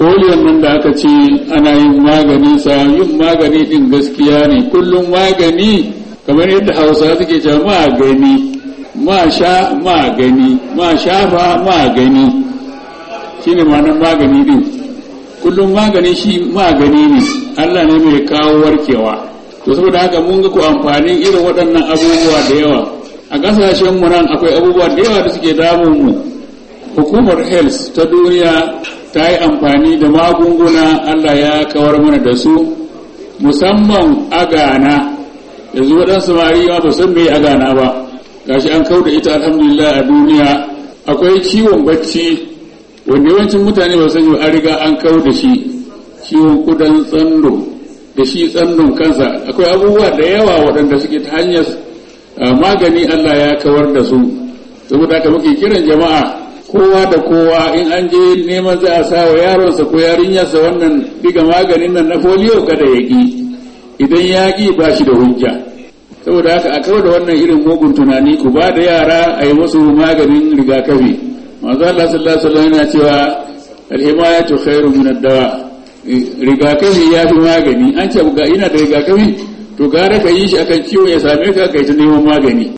foliyon nan da aka ce ana yin magani sa yin magani din gaskiya ne kullum magani kamar yadda hausa suke cewa magani ma sha magani ma shafa magani shine ma'anar magani din kullum magani shi magani ne Allah ne mai kawo warkewa to saboda haka mun ga ku amfanin irin waɗannan abubuwa da yawa a ƙasashen mu nan akwai abubuwa da yawa da suke damun mu hukumar health ta duniya ta yi amfani da magunguna Allah ya kawar mana da su musamman agana yanzu waɗansu samari ma ba san me agana ba gashi an kau da ita alhamdulillah a duniya akwai ciwon bacci wanda yawancin mutane ba san an riga an kau da shi ciwon kudan tsando da shi tsandon kansa akwai abubuwa da yawa waɗanda suke ta hanyar magani Allah ya kawar da su saboda haka muke kiran jama'a kowa da kowa in an je neman za a sa wa yaronsa ko yarinyarsa wannan diga maganin nan na foliyo kada ya ƙi idan ya ƙi ba shi da hujja saboda haka a kawar da wannan irin mugun tunani ku ba da yara a yi musu maganin rigakafi manzo Allah sallallahu alaihi wasallam yana cewa al-himayatu khairu min ad-dawa rigakafi ya fi magani an ce ga ina da rigakafi to gara ka yi shi akan ciwo ya same ka kai ta neman magani